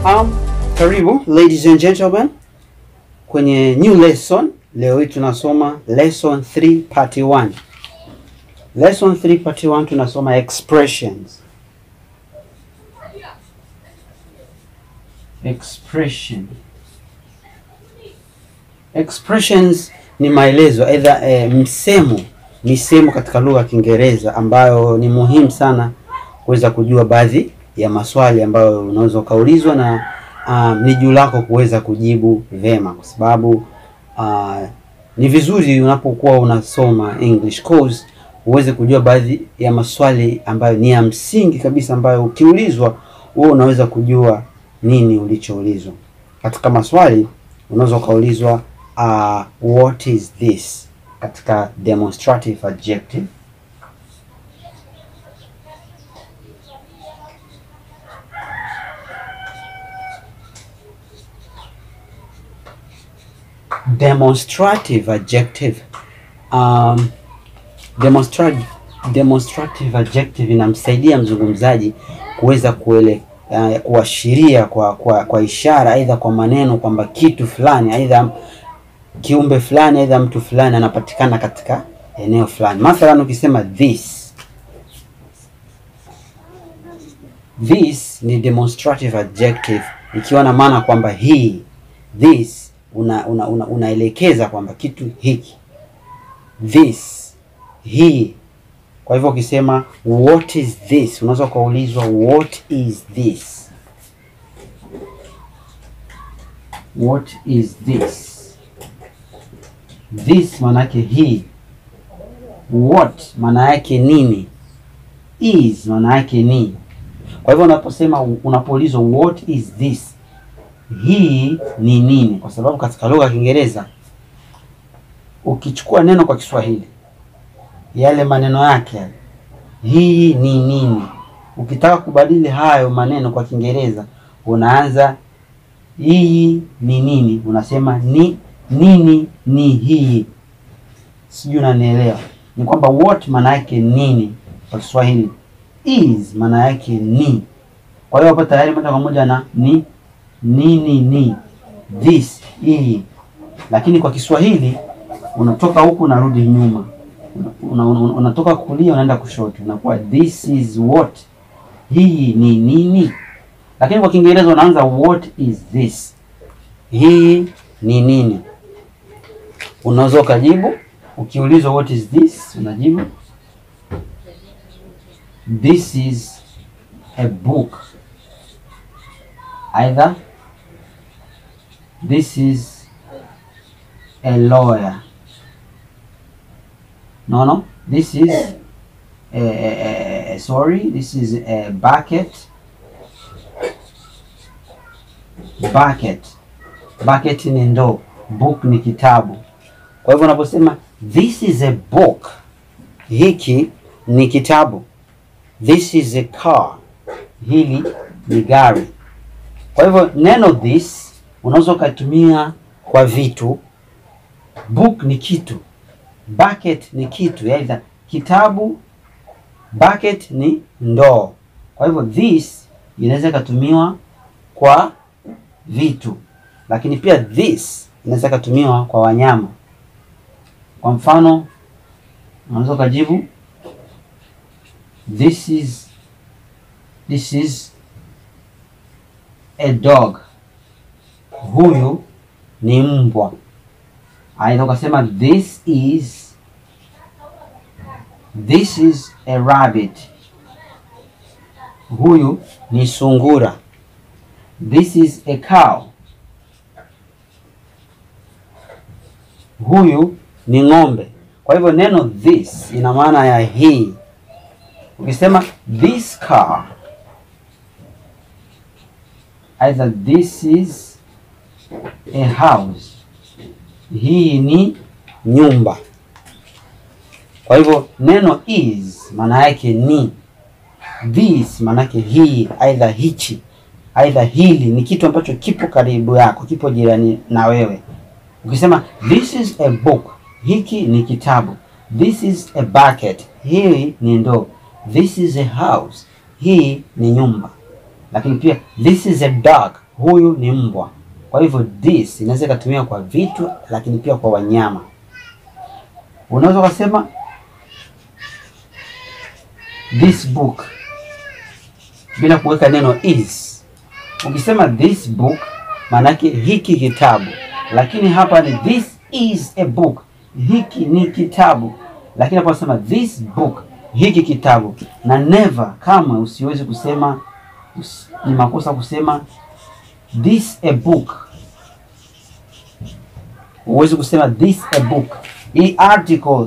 Um, karibu ladies and gentlemen kwenye new lesson. Leo hii tunasoma lesson 3 part 1. Lesson 3 part 1 tunasoma expressions. Expression. Expressions ni maelezo aidha e, msemo misemo katika lugha ya Kiingereza ambayo ni muhimu sana kuweza kujua baadhi ya maswali ambayo unaweza ukaulizwa na um, ni juu lako kuweza kujibu vema, kwa sababu uh, ni vizuri unapokuwa unasoma English course uweze kujua baadhi ya maswali ambayo ni ya msingi kabisa, ambayo ukiulizwa wewe unaweza kujua nini ulichoulizwa. Katika maswali unaweza ukaulizwa uh, what is this katika demonstrative adjective demonstrative adjective um, demonstrative, demonstrative adjective inamsaidia mzungumzaji kuweza kuele uh, kuashiria kwa, kwa kwa ishara aidha kwa maneno kwamba kitu fulani aidha kiumbe fulani aidha mtu fulani anapatikana katika eneo fulani. Mathalan, ukisema this this ni demonstrative adjective ikiwa na maana kwamba hii this una, una, una, unaelekeza kwamba kitu hiki this hii. Kwa hivyo ukisema what is this, unaweza ukaulizwa what is this, what is this. This maana yake hii, what maana yake nini, is maana yake ni. Kwa hivyo unaposema unapoulizwa what is this hii ni nini? Kwa sababu katika lugha ya Kiingereza ukichukua neno kwa Kiswahili yale maneno yake yale, hii ni nini, ukitaka kubadili hayo maneno kwa Kiingereza unaanza hii ni nini, unasema ni nini ni hii. Sijui unanielewa? Ni kwamba what maana yake nini kwa Kiswahili, is maana yake ni. Kwa hiyo hapo tayari moja kwa moja na ni nini ni this hii, lakini kwa Kiswahili unatoka huku unarudi nyuma, una, una, una, unatoka kulia unaenda kushoto, unakuwa this is what, hii ni nini. Lakini kwa Kiingereza unaanza what is this, hii ni nini. Unaweza ukajibu ukiulizwa what is this, unajibu this is a book, either this is a lawyer. No, no. This is a, a, a, sorry. This is a bucket. Bucket. Bucket ni ndoo. Book ni kitabu. Kwa hivyo unaposema this is a book, hiki ni kitabu. This is a car, hili ni gari. Kwa hivyo neno this unaweza ukatumia kwa vitu. Book ni kitu, bucket ni kitu, aidha kitabu, bucket ni ndoo. Kwa hivyo this inaweza ikatumiwa kwa vitu, lakini pia this inaweza ikatumiwa kwa wanyama. Kwa mfano, unaweza ukajibu this is this is a dog huyu ni mbwa. Aidha ukasema this is this is a rabbit, huyu ni sungura. This is a cow, huyu ni ng'ombe. Kwa hivyo neno this ina maana ya hii. Ukisema this car, either this is a house, hii ni nyumba. Kwa hivyo neno is maana yake ni, this maana yake hii, aidha hichi, aidha hili ni kitu ambacho kipo karibu yako, kipo jirani na wewe. Ukisema this is a book, hiki ni kitabu. This is a bucket, hii ni ndoo. This is a house, hii ni nyumba. Lakini pia this is a dog, huyu ni mbwa. Kwa hivyo this inaweza ikatumia kwa vitu, lakini pia kwa wanyama. Unaweza ukasema this book bila kuweka neno is. Ukisema this book, maanake hiki kitabu, lakini hapa ni this is a book, hiki ni kitabu. Lakini hapa unasema this book, hiki kitabu, na never, kama usiwezi kusema usi, ni makosa kusema this a book. Huwezi kusema this a book. Hii article,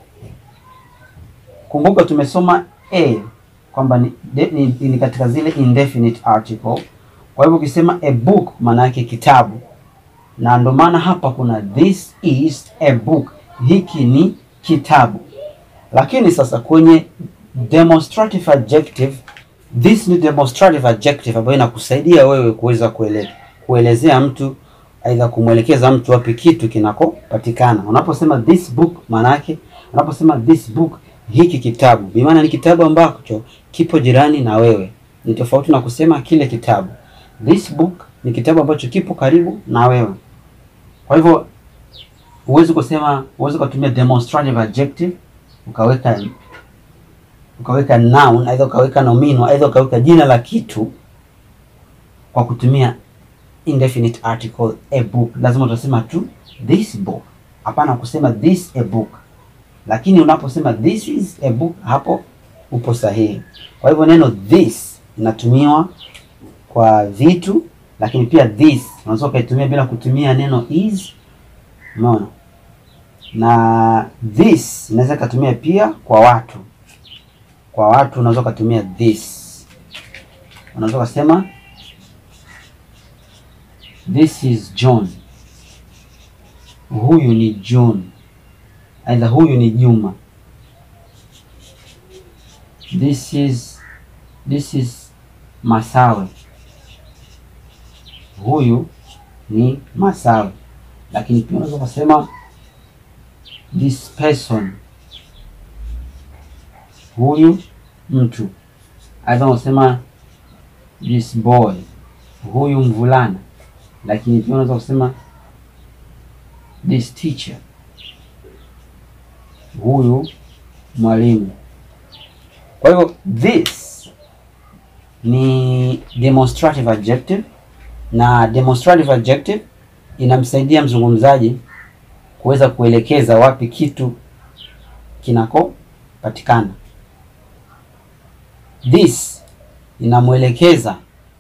kumbuka tumesoma a kwamba ni, de- ni, ni katika zile indefinite article. Kwa hivyo ukisema a book maana yake kitabu, na ndo maana hapa kuna this is a book, hiki ni kitabu. Lakini sasa kwenye demonstrative adjective, this ni demonstrative adjective ambayo inakusaidia wewe kuweza kuele, kuelezea mtu aidha kumwelekeza mtu wapi kitu kinakopatikana. Unaposema this book maana yake, unaposema this book hiki kitabu, bi maana ni kitabu ambacho kipo jirani na wewe. Ni tofauti na kusema kile kitabu. This book ni kitabu ambacho kipo karibu na wewe. Kwa hivyo huwezi kusema, huwezi kutumia demonstrative adjective ukaweka ukaweka noun, aidha ukaweka nomino, aidha ukaweka jina la kitu kwa kutumia indefinite article a book. Lazima utasema tu this book, hapana kusema this a book. Lakini unaposema this is a book, hapo upo sahihi. Kwa hivyo neno this inatumiwa kwa vitu, lakini pia this unaweza ukaitumia bila kutumia neno is. Umeona? Na this inaweza ikatumia pia kwa watu. Kwa watu unaweza ukatumia this, unaweza ukasema this is John, huyu ni John, aidha huyu ni Juma. This is this is Masawe, huyu ni Masawe. Lakini pia unaweza kusema this person, huyu mtu. Aidha unasema this boy, huyu mvulana. Lakini pia unaweza kusema this teacher, huyu mwalimu. Kwa hivyo this ni demonstrative adjective, na demonstrative adjective inamsaidia mzungumzaji kuweza kuelekeza wapi kitu kinakopatikana. This inamwelekeza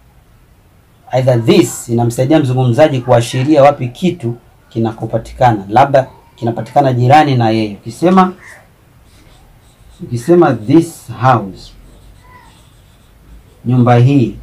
either this inamsaidia mzungumzaji kuashiria wapi kitu kinakopatikana, labda kinapatikana jirani na yeye. Ukisema ukisema this house, nyumba hii,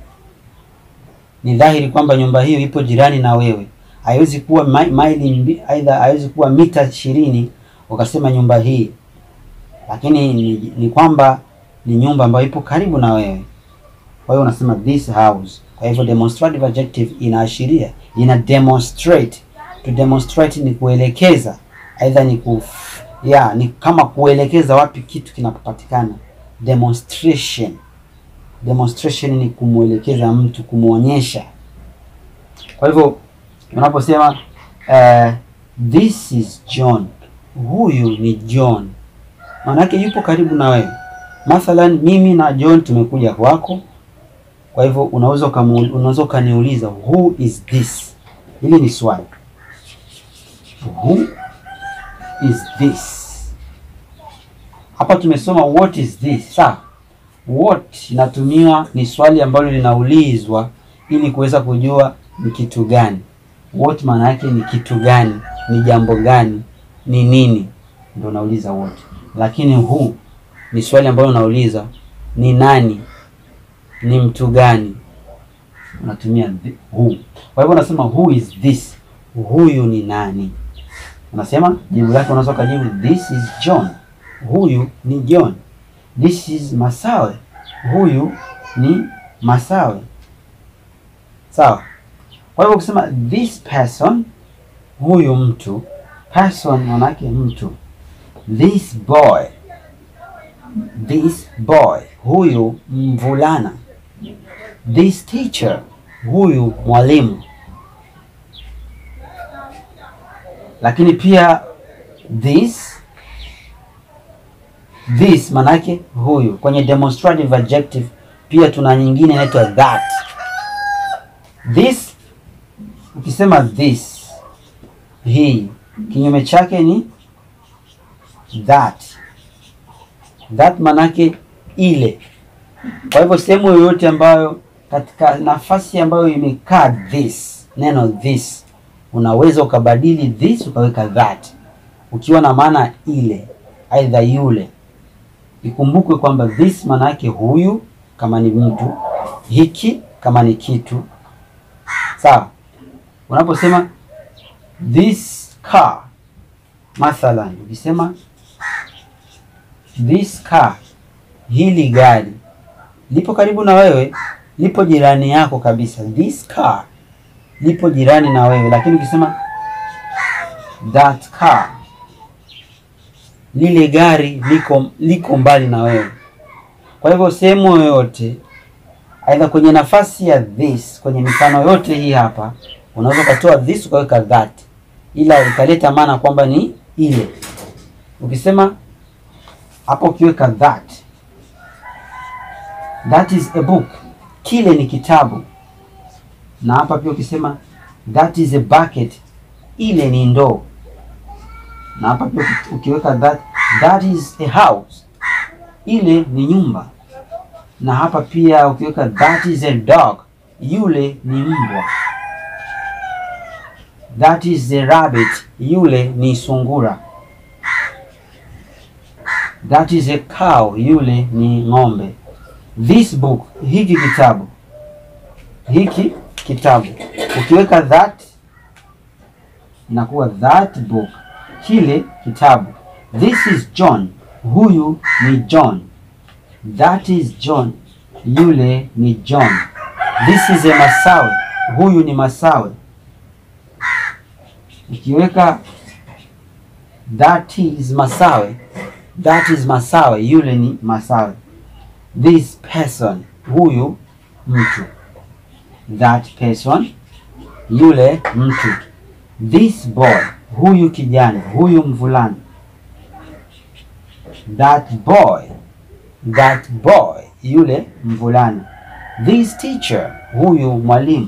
ni dhahiri kwamba nyumba hiyo ipo jirani na wewe. Haiwezi kuwa mi- maili mbi- aidha haiwezi kuwa mita ishirini ukasema nyumba hii, lakini ni, ni kwamba ni nyumba ambayo ipo karibu na wewe. Kwa hiyo unasema this house. Kwa hivyo demonstrative adjective inaashiria, ina demonstrate. To demonstrate ni kuelekeza, aidha ni ku ya ni kama kuelekeza wapi kitu kinapopatikana. Demonstration, demonstration ni kumwelekeza mtu, kumwonyesha. Kwa hivyo unaposema uh, this is John, huyu ni John, maanake yupo karibu na wewe. Mathalan, mimi na John tumekuja kwako kwa hivyo unaweza ukamu- unaweza ukaniuliza who is this? Hili ni swali. Who is this? Hapa tumesoma what is this. Sawa, what inatumiwa ni swali ambalo linaulizwa ili kuweza kujua ni kitu gani. What maana yake ni kitu gani, ni jambo gani, ni nini, ndio unauliza what. Lakini who ni swali ambalo unauliza ni nani, ni mtu gani, unatumia thi- who. Kwa hivyo unasema who is this, huyu ni nani? Unasema jibu lake, unaweza ukajibu this is John, huyu ni John. This is Masawe, huyu ni Masawe. Sawa. Kwa hivyo ukisema this person, huyu mtu, person manake mtu. This boy, this boy, huyu mvulana. This teacher, huyu mwalimu. Lakini pia this this manake huyu. Kwenye demonstrative adjective pia tuna nyingine inaitwa that. This ukisema this, hii kinyume chake ni that. That manake ile. Kwa hivyo sehemu yoyote ambayo katika nafasi ambayo imekaa this, neno this, unaweza ukabadili this ukaweka that, ukiwa na maana ile, aidha yule. Ikumbukwe kwamba this maana yake huyu kama ni mtu, hiki kama ni kitu. Sawa, unaposema this car, mathalan, ukisema this car, hili gari lipo karibu na wewe, lipo jirani yako kabisa. This car lipo jirani na wewe, lakini ukisema that car, lile gari liko liko mbali na wewe. Kwa hivyo sehemu yoyote, aidha kwenye nafasi ya this, kwenye mifano yote hii hapa, unaweza ukatoa this ukaweka that, ila ikaleta maana kwamba ni ile. Ukisema hapo, ukiweka that that is a book, kile ni kitabu. Na hapa pia ukisema that is a bucket, ile ni ndoo. Na hapa pia ukiweka that, that is a house, ile ni nyumba. Na hapa pia ukiweka that is a dog, yule ni mbwa. That is a rabbit, yule ni sungura. That is a cow, yule ni ng'ombe. This book, hiki kitabu, hiki kitabu, ukiweka that inakuwa that book, kile kitabu. This is John, huyu ni John. That is John, yule ni John. This is a Masawe, huyu ni Masawe. Ukiweka that is Masawe, that is Masawe, yule ni Masawe. This person, huyu mtu. That person, yule mtu. This boy, huyu kijana, huyu mvulana. That boy, that boy, yule mvulana. This teacher, huyu mwalimu.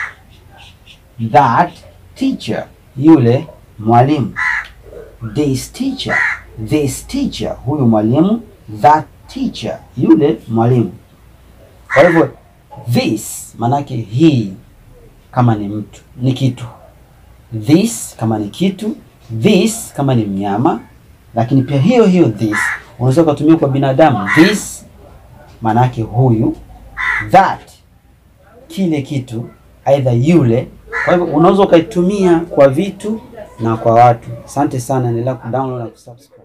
That teacher, yule mwalimu. This teacher, this teacher, huyu mwalimu. That teacher, yule mwalimu. Kwa hivyo this manake hii kama ni mtu ni kitu, this kama ni kitu, this kama ni mnyama, lakini pia hiyo hiyo this unaweza ukatumia kwa binadamu. This manake huyu, that kile kitu, aidha yule. Kwa hivyo unaweza ukaitumia kwa vitu na kwa watu. Asante sana, endelea kudownload na kusubscribe.